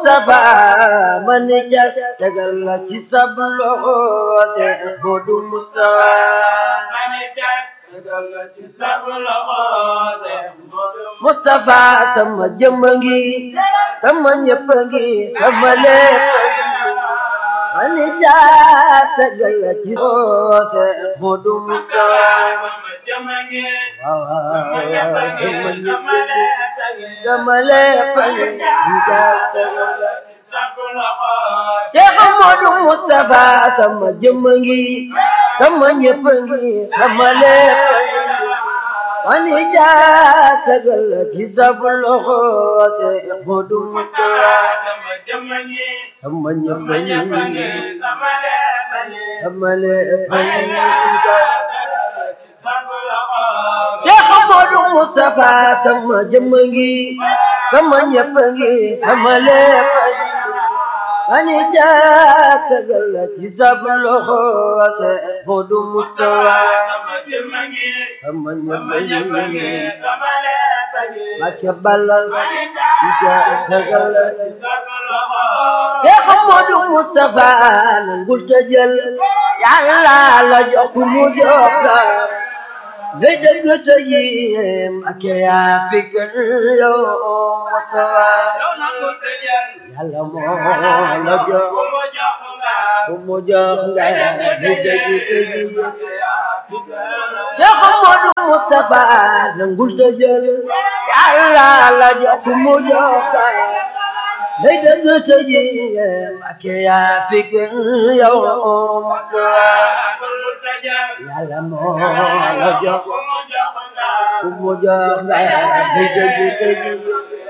Mustafa man ja tegal la ci sab loxo Seex Moodu Mustafa man ja tegal la ci sab loxo Seex Moodu Mustafa sama jëmm ngi sama ñëpp ngi sama lépp man ja tegal la ci loxo Seex Moodu Mustafa sama jëmm ngi waaw sama ñëpp ngi sama ñëpp sama ngi lépp ngi sama lépp ngi ja tegal la sab loxo Cheikh Modou Moustapha sama jëmm ngi sama ñëpp ngi sama lépp ngi mani jaa tegal la ci sab loxo Cheikh Modou Moustapha sama jëmm ngi sama ñëpp sama ñëpp ngi ngi sama lépp ngi sama lépp man ngi ja tegal la ci sab loxo Cheikh Modou Moustapha sama jëmm ngi sama ñëpp ngi sama lépp ngi mani jaa tegal la ci sab loxo Cheikh Modou Moustapha sama jëmm ngi sama sama ñëpp ñëpp ngi ngi sama lépp ngi Mbacke Ballal man di ja ja tegal la ci sab loxo Cheikh Modou Moustapha nangul te jël Yàlla la jox mu jox la ngay dëgg te yéem ak yaa fi gën yow Moustapha yow na ko tëjal Yàlla moo la jox ku mu jox nga ku mu jox nga ngay dëgg te yéem Cheikh Cheikh Modou Moustapha nangul te jël Yàlla la jox mu jox la ngay dëgg te yéem ak yaa fi gën yow Moustapha Yàlla moo la jox ku mu jox nga ngay dëgg te yéem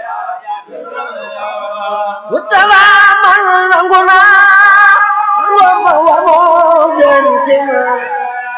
Moustapha man nangu naa wa ma wa moo gën ci man